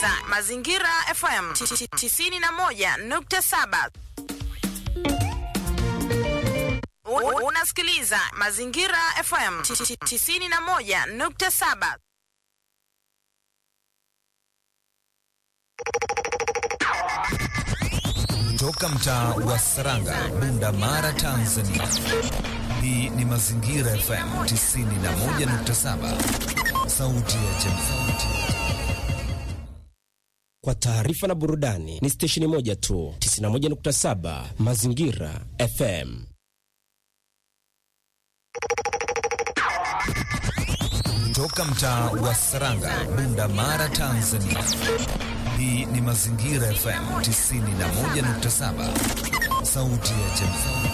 Mazingira FM 91.7. U- Unasikiliza Mazingira FM 91.7. Toka mtaa wa Saranga, Bunda Mara, Tanzania. Hii ni Mazingira FM 91.7, sauti ya jamii. Kwa taarifa na burudani ni stesheni moja tu, 91.7 Mazingira FM. Toka mtaa wa Saranga, Bunda Mara, Tanzania. Hii ni Mazingira FM 91.7, sauti ya jamii.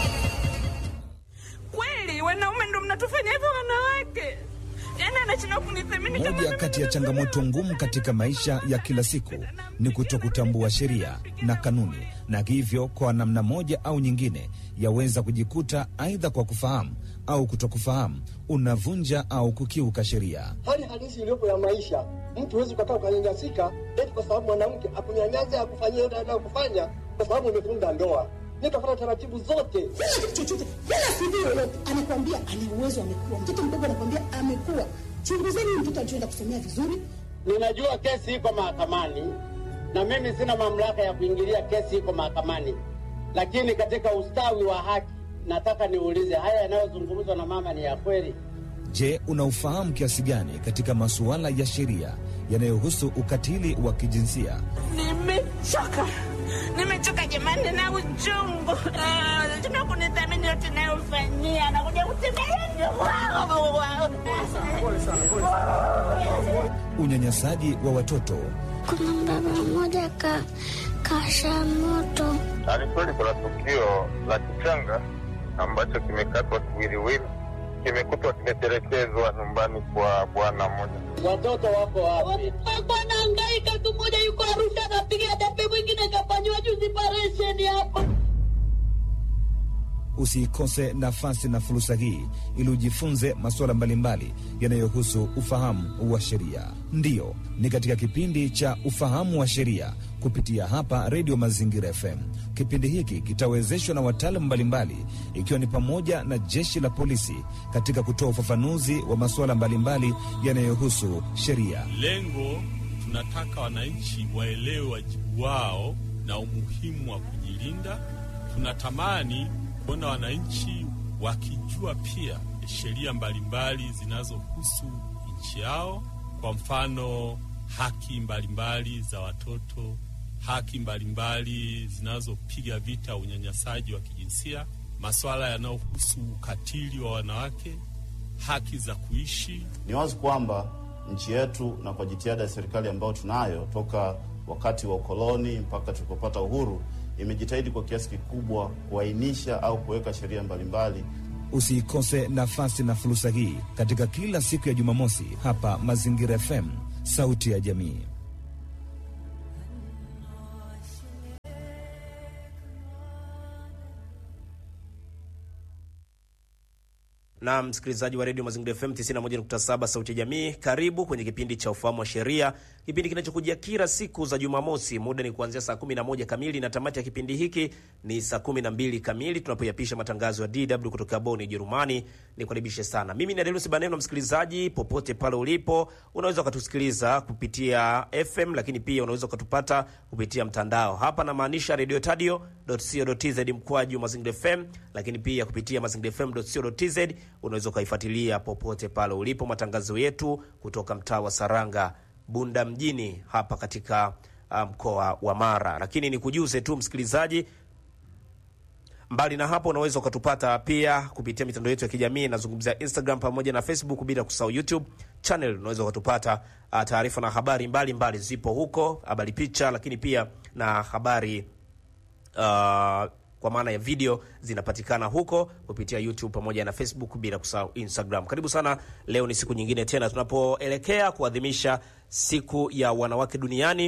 Kweli wanaume ndo mnatufanya hivyo wanawake? Yaani anashindwa kunithamini kama Moja mimi kati ya ndo changamoto mwanaume. ngumu katika maisha ya kila siku ni kutokutambua sheria na kanuni, na hivyo kwa namna moja au nyingine yaweza kujikuta aidha kwa kufahamu au kutokufahamu unavunja au kukiuka sheria. hali halisi iliyopo ya maisha. Mtu huwezi ukakaa ukanyanyasika eti kwa sababu mwanamke akunyanyasa akufanyia yote anayokufanya kwa sababu umefunga ndoa. Nikafuata taratibu zote. Kila chochote, kila CD yoyote anakwambia ana uwezo, amekuwa mtoto mdogo, anakwambia amekuwa. Chunguzeni huyu mtoto alichoenda kusomea vizuri. Ninajua kesi iko mahakamani na mimi sina mamlaka ya kuingilia kesi iko mahakamani, lakini katika ustawi wa haki nataka niulize, haya yanayozungumzwa na mama ni ya kweli? Je, unaufahamu kiasi gani katika masuala ya sheria yanayohusu ukatili wa kijinsia? Nimechoka, nimechoka jamani na uchungu. Ah, Tuna kunithamini yote nayofanyia, anakuja kutembelea Unyanyasaji wa watoto, Kuna baba mmoja ka kasha moto Ni kweli kuna tukio la kichanga ambacho kimekatwa kiwiliwili, kimekutwa kimetelekezwa nyumbani kwa bwana mmoja. Watoto wako wapi? Alikuwa anahangaika tu, mmoja yuko Arusha anapiga debe, mwingine kafanyiwa juzi paresheni hapa. usiikose nafasi na fursa hii ili ujifunze masuala mbalimbali yanayohusu ufahamu wa sheria. Ndiyo, ni katika kipindi cha ufahamu wa sheria kupitia hapa Redio Mazingira FM. Kipindi hiki kitawezeshwa na wataalamu mbalimbali, ikiwa ni pamoja na jeshi la polisi katika kutoa ufafanuzi wa masuala mbalimbali yanayohusu sheria. Lengo tunataka wananchi waelewe wajibu wao na umuhimu wa kujilinda. Tunatamani kuona wananchi wakijua pia sheria mbalimbali zinazohusu nchi yao, kwa mfano haki mbalimbali za watoto, haki mbalimbali zinazopiga vita unyanyasaji wa kijinsia, masuala yanayohusu ukatili wa wanawake, haki za kuishi Ni wazi kwamba nchi yetu na kwa jitihada ya serikali ambayo tunayo toka wakati wa ukoloni mpaka tulipopata uhuru, imejitahidi kwa kiasi kikubwa kuainisha au kuweka sheria mbalimbali. Usiikose nafasi na fursa hii katika kila siku ya Jumamosi hapa Mazingira FM, sauti ya jamii. na msikilizaji wa redio Mazingira FM 91.7 sauti ya jamii, karibu kwenye kipindi cha ufahamu wa sheria, kipindi kinachokujia kila siku za Jumamosi. Muda ni kuanzia saa 11 kamili na tamati ya kipindi hiki ni saa 12 kamili, tunapoyapisha matangazo ya DW kutoka Bonn, Ujerumani. Nikaribishe sana, mimi ni Adelus Baneno. Msikilizaji popote pale ulipo, unaweza ukatusikiliza kupitia FM, lakini pia unaweza ukatupata kupitia mtandao. Hapa namaanisha radio tadio.co.tz mkwaju Mazingira FM, lakini pia kupitia mazingira fm.co.tz unaweza ukaifuatilia popote pale ulipo matangazo yetu kutoka mtaa wa Saranga, Bunda mjini hapa katika uh, mkoa wa Mara. Lakini nikujuze tu msikilizaji, mbali na hapo unaweza ukatupata pia kupitia mitandao yetu ya kijamii, nazungumzia Instagram pamoja na Facebook, bila kusahau YouTube channel. Unaweza ukatupata uh, taarifa na habari mbalimbali mbali zipo huko, habari picha, lakini pia na habari uh, kwa maana ya video zinapatikana huko kupitia YouTube pamoja na Facebook, bila kusahau Instagram. Karibu sana. Leo ni siku nyingine tena tunapoelekea kuadhimisha siku ya wanawake duniani.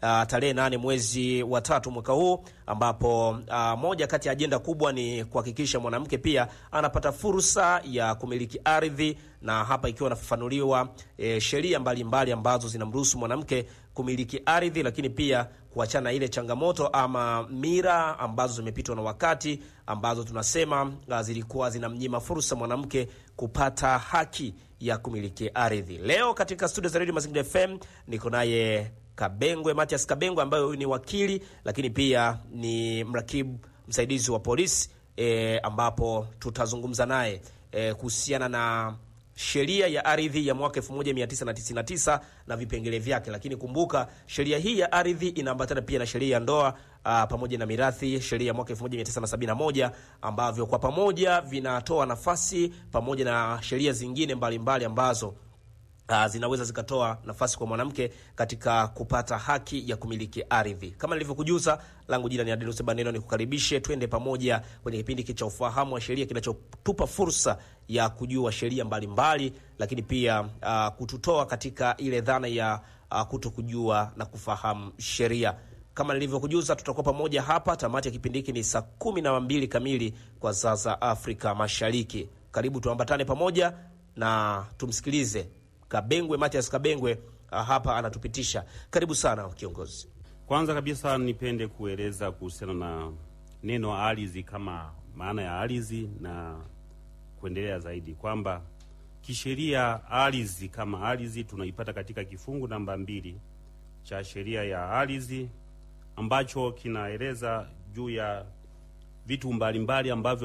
uh, tarehe nane mwezi wa tatu mwaka huu ambapo uh, moja kati ya ajenda kubwa ni kuhakikisha mwanamke pia anapata fursa ya kumiliki ardhi, na hapa ikiwa inafafanuliwa e, sheria mbalimbali ambazo zinamruhusu mwanamke kumiliki ardhi, lakini pia kuachana na ile changamoto ama mira ambazo zimepitwa na wakati ambazo tunasema uh, zilikuwa zinamnyima fursa mwanamke kupata haki ya kumiliki ardhi. Leo katika studio za Radio Mazingira FM niko naye Kabengwe Matias Kabengwe ambaye huyu ni wakili lakini pia ni mrakibu msaidizi wa polisi e, ambapo tutazungumza naye e, kuhusiana na sheria ya ardhi ya mwaka 1999 na vipengele vyake. Lakini kumbuka sheria hii ya ardhi inaambatana pia na sheria ya ndoa a, pamoja na mirathi, sheria ya mwaka 1971 ambavyo kwa pamoja vinatoa nafasi pamoja na sheria zingine mbalimbali mbali ambazo Uh, zinaweza zikatoa nafasi kwa mwanamke katika kupata haki ya kumiliki ardhi. Kama nilivyokujuza, langu jina ni Adenusi Baneno, nikukaribishe twende pamoja kwenye kipindi hiki cha ufahamu wa sheria kinachotupa fursa ya kujua sheria mbalimbali, lakini pia uh, kututoa katika ile dhana ya uh, kuto kujua na kufahamu sheria. Kama nilivyokujuza, tutakuwa pamoja hapa. Tamati ya kipindi hiki ni saa kumi na mbili kamili kwa saa za Afrika Mashariki. Karibu tuambatane pamoja na tumsikilize Kabengwe Matias Kabengwe hapa anatupitisha. Karibu sana kiongozi. Kwanza kabisa nipende kueleza kuhusiana na neno ardhi kama maana ya ardhi na kuendelea zaidi kwamba kisheria ardhi kama ardhi tunaipata katika kifungu namba mbili cha sheria ya ardhi ambacho kinaeleza juu ya vitu mbalimbali ambavyo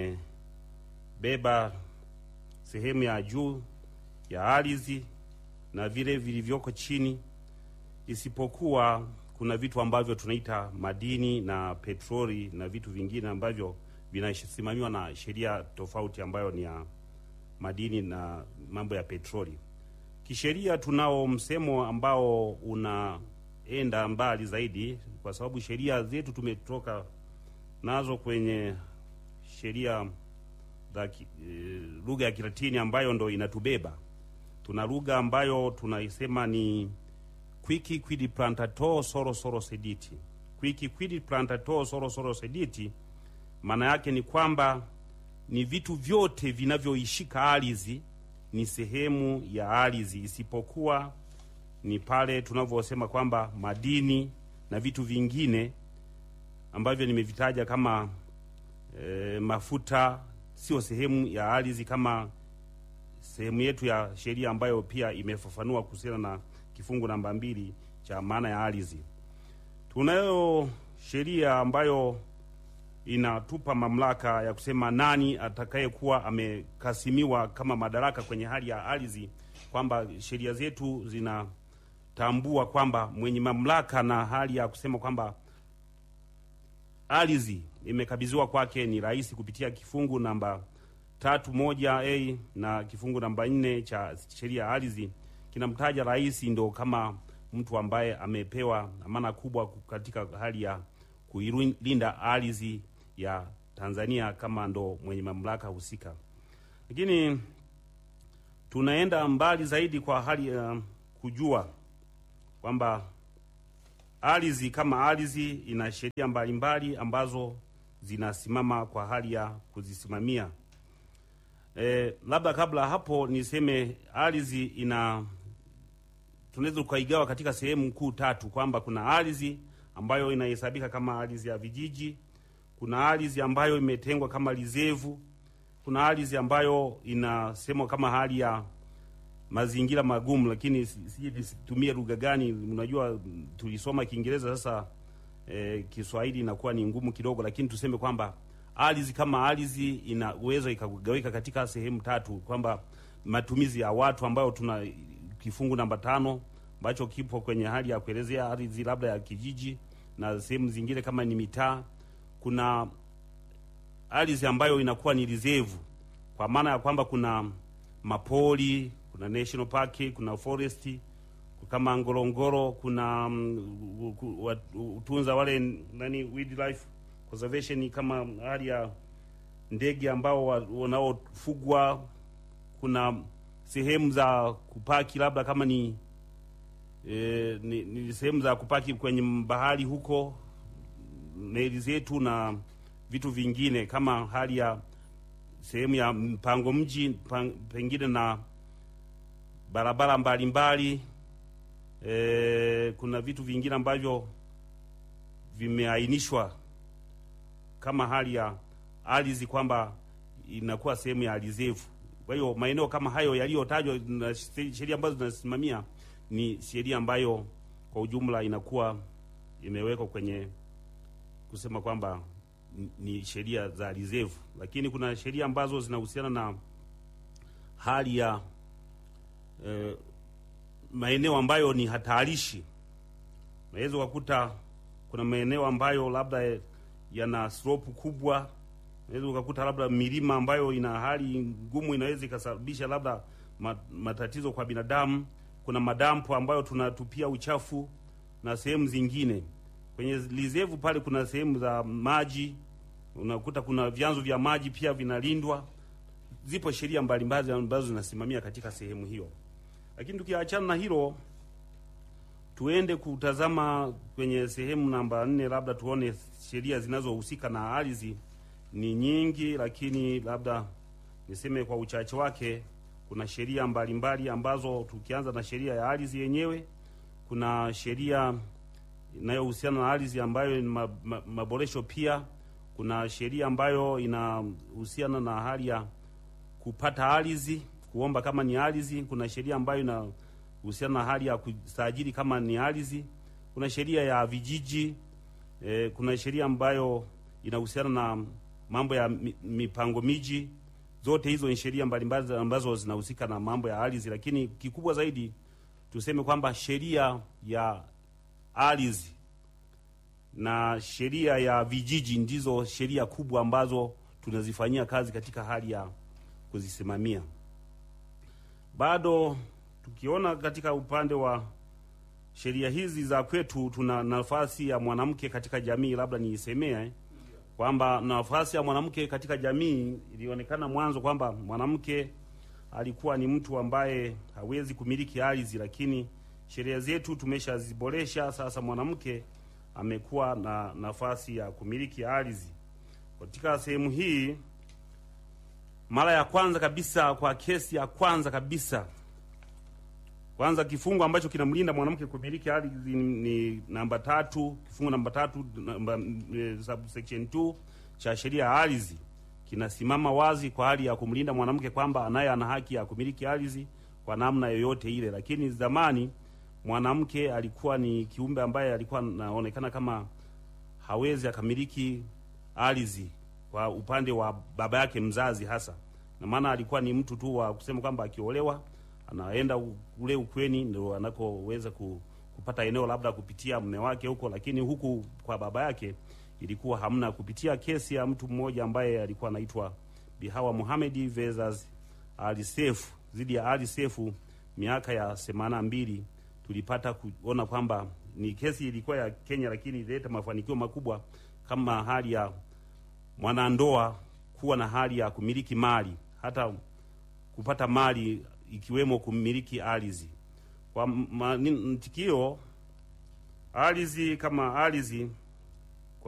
vimebeba sehemu ya juu ya ardhi na vile vilivyoko chini, isipokuwa kuna vitu ambavyo tunaita madini na petroli na vitu vingine ambavyo vinasimamiwa na sheria tofauti ambayo ni ya madini na mambo ya petroli. Kisheria tunao msemo ambao unaenda mbali zaidi, kwa sababu sheria zetu tumetoka nazo kwenye sheria za e, lugha ya Kilatini ambayo ndo inatubeba tuna lugha ambayo tunaisema ni quici quid plantator solo solo sediti. Quici quid plantator solo solo sediti, maana yake ni kwamba ni vitu vyote vinavyoishika ardhi ni sehemu ya ardhi, isipokuwa ni pale tunavyosema kwamba madini na vitu vingine ambavyo nimevitaja kama e, mafuta sio sehemu ya ardhi kama sehemu yetu ya sheria ambayo pia imefafanua kuhusiana na kifungu namba mbili cha maana ya ardhi. Tunayo sheria ambayo inatupa mamlaka ya kusema nani atakayekuwa amekasimiwa kama madaraka kwenye hali ya ardhi, kwamba sheria zetu zinatambua kwamba mwenye mamlaka na hali ya kusema kwamba ardhi imekabidhiwa kwake ni rais kupitia kifungu namba tatu moja a na kifungu namba nne cha sheria ya ardhi kinamtaja rais ndo kama mtu ambaye amepewa amana kubwa katika hali ya kuilinda ardhi ya Tanzania kama ndo mwenye mamlaka husika. Lakini tunaenda mbali zaidi kwa hali ya uh, kujua kwamba ardhi kama ardhi ina sheria mbalimbali ambazo zinasimama kwa hali ya kuzisimamia. E, labda kabla hapo niseme ardhi ina tunaweza ukaigawa katika sehemu kuu tatu, kwamba kuna ardhi ambayo inahesabika kama ardhi ya vijiji, kuna ardhi ambayo imetengwa kama lizevu, kuna ardhi ambayo inasemwa kama hali ya mazingira magumu, lakini sije situmie lugha gani. Unajua tulisoma Kiingereza, sasa e, Kiswahili inakuwa ni ngumu kidogo, lakini tuseme kwamba ardhi kama ardhi ina uwezo ikagawika katika sehemu tatu, kwamba matumizi ya watu ambayo tuna kifungu namba tano ambacho kipo kwenye hali ya kuelezea ardhi labda ya kijiji na sehemu zingine kama ni mitaa. Kuna ardhi ambayo inakuwa ni reserve, kwa maana ya kwamba kuna mapori, kuna national park, kuna forest kama Ngorongoro, kuna um, utunza wale nani wildlife conservation kama hali ya ndege ambao wanaofugwa. Kuna sehemu za kupaki labda kama ni e, ni, ni sehemu za kupaki kwenye bahari huko, meli zetu na vitu vingine kama hali ya sehemu ya mpango mji pang, pengine na barabara mbalimbali e, kuna vitu vingine ambavyo vimeainishwa kama hali ya ardhi kwamba inakuwa sehemu ya reserve. Kwa hiyo maeneo kama hayo yaliyotajwa na sheria ambazo zinasimamia ni sheria ambayo kwa ujumla inakuwa imewekwa kwenye kusema kwamba ni sheria za reserve, lakini kuna sheria ambazo zinahusiana na hali ya eh, maeneo ambayo ni hatarishi. Unaweza ukakuta kuna maeneo ambayo labda yana slope kubwa, unaweza ukakuta labda milima ambayo ina hali ngumu, inaweza ikasababisha labda matatizo kwa binadamu. Kuna madampo ambayo tunatupia uchafu na sehemu zingine kwenye reserve pale kuna sehemu za maji, unakuta kuna vyanzo vya maji pia vinalindwa. Zipo sheria mbalimbali ambazo zinasimamia katika sehemu hiyo, lakini tukiachana na hilo, tuende kutazama kwenye sehemu namba nne, labda tuone sheria zinazohusika na ardhi ni nyingi, lakini labda niseme kwa uchache wake, kuna sheria mbalimbali ambazo, tukianza na sheria ya ardhi yenyewe, kuna sheria inayohusiana na ardhi ambayo ni maboresho ma, pia kuna sheria ambayo inahusiana na hali ya kupata ardhi, kuomba kama ni ardhi. Kuna sheria ambayo inahusiana na hali ya kusajili kama ni ardhi. Kuna sheria ya vijiji e, kuna sheria ambayo inahusiana na mambo ya mipango miji. Zote hizo ni sheria mbalimbali ambazo zinahusika na mambo ya ardhi, lakini kikubwa zaidi tuseme kwamba sheria ya ardhi na sheria ya vijiji ndizo sheria kubwa ambazo tunazifanyia kazi katika hali ya kuzisimamia. Bado tukiona katika upande wa sheria hizi za kwetu, tuna nafasi ya mwanamke katika jamii. Labda niisemee kwamba nafasi ya mwanamke katika jamii ilionekana mwanzo kwamba mwanamke alikuwa ni mtu ambaye hawezi kumiliki ardhi, lakini sheria zetu tumeshaziboresha. Sasa mwanamke amekuwa na nafasi ya kumiliki ardhi katika sehemu hii. Mara ya kwanza kabisa, kwa kesi ya kwanza kabisa, kwanza kifungu ambacho kinamlinda mwanamke kumiliki ardhi ni, ni namba tatu, kifungu namba tatu namba, e, subsection 2 cha sheria ya ardhi kinasimama wazi kwa hali ya kumlinda mwanamke kwamba anaye ana haki ya kumiliki ardhi kwa namna yoyote ile, lakini zamani mwanamke alikuwa ni kiumbe ambaye alikuwa anaonekana kama hawezi akamiliki ardhi kwa upande wa baba yake mzazi, hasa na maana alikuwa ni mtu tu wa kusema kwamba akiolewa anaenda ule ukweni ndio anakoweza kupata eneo labda kupitia mume wake huko, lakini huku kwa baba yake ilikuwa hamna. Kupitia kesi ya mtu mmoja ambaye alikuwa anaitwa Bihawa Mohamed versus Ali Seif dhidi ya Ali Seif miaka ya themanini na mbili tulipata kuona kwamba ni kesi ilikuwa ya Kenya, lakini ilileta mafanikio makubwa kama hali ya mwanandoa kuwa na hali ya kumiliki mali, hata kupata mali ikiwemo kumiliki ardhi. Kwa mtikio ardhi kama ardhi